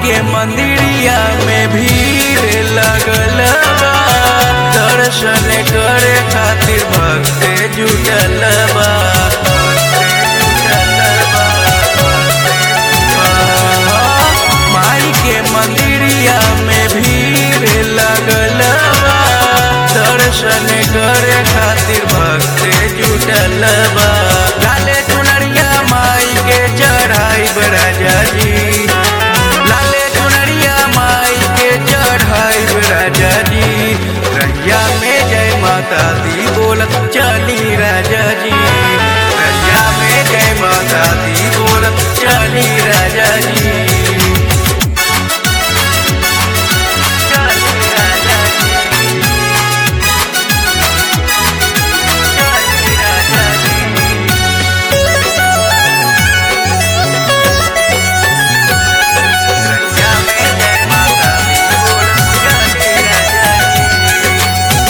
के मंदिरिया में भीड़ लगल बा दर्शन करे खातिर भक्त जुटल बा माई के मंदिरिया में भीड़ लगल बा दर्शन करे खातिर भक्त जुटल बा लाले चुनरिया माई के चढ़ाई राजा जी लाले चुनरिया माई के चढ़ाई राजा जी रैया में जय माता दी बोलत चली राजा जी रैया में जय माता दी बोलत चली राजा जी चली राजा जी चली राजा जी रैया में जय माता दी बोलत चली राजा जी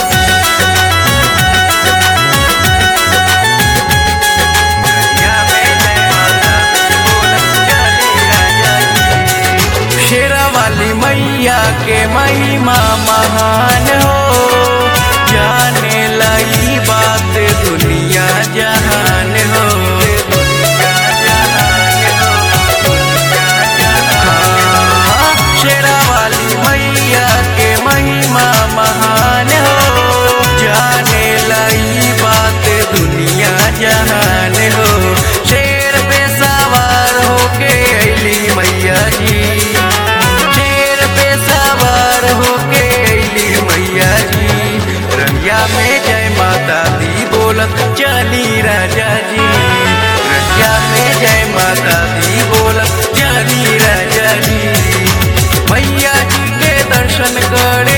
शेरा वाली मैया के महिमा महान हो जाने लाई बात दुनिया जहान हो हाँ, शेरा वाली मैया के महिमा महान हो जाने लाई बात दुनिया जहान हो शेर पे सवार होके अली मैया जी शेर पे सवार होके अली मैया जी रंगिया में जय माता दी बोलत चली राजा जी रंगिया में जय माता दी बोलत चली राजा जी मैया जी के दर्शन करे